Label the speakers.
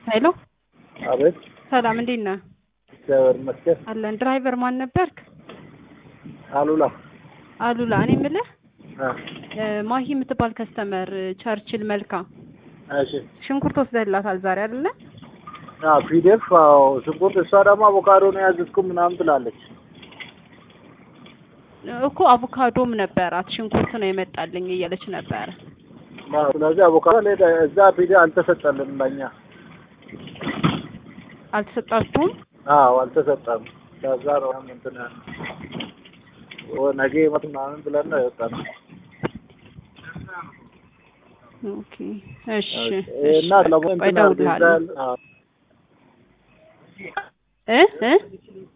Speaker 1: ሄሎ
Speaker 2: አቤት።
Speaker 1: ሰላም፣ እንዴት ነህ?
Speaker 2: እግዚአብሔር ይመስገን።
Speaker 1: አለን። ድራይቨር ማን ነበርክ?
Speaker 2: አሉላ
Speaker 1: አሉላ። እኔ የምልህ
Speaker 2: አ፣
Speaker 1: እ፣ ማሂ የምትባል ከስተመር ቸርችል መልካ
Speaker 2: እሺ።
Speaker 1: ሽንኩርት ወስደህላታል ዛሬ አይደለ?
Speaker 2: አ ፒዲኤፍ አዎ፣ ሽንኩርት እሷ ደግሞ አቮካዶ ነው ያዘዝኩ ምናምን ትላለች።
Speaker 1: እኮ አቮካዶም ነበራት ሽንኩርት ነው የመጣልኝ እያለች ነበረ።
Speaker 2: አዎ፣ ስለዚህ አቮካዶ ላይ እዛ ፒዲ አልተሰጠልንም ለኛ።
Speaker 1: አልተሰጣችሁም?
Speaker 2: አዎ፣ አልተሰጠም። ከዛ ነው እንትን ወ- ነገ ይመት ምናምን ብለን ነው የወጣነው።
Speaker 1: ኦኬ እሺ።
Speaker 2: እና ለሞ
Speaker 1: ቆይ
Speaker 2: እንትን
Speaker 1: እደውልልሃለሁ።
Speaker 2: አዎ
Speaker 1: እ እ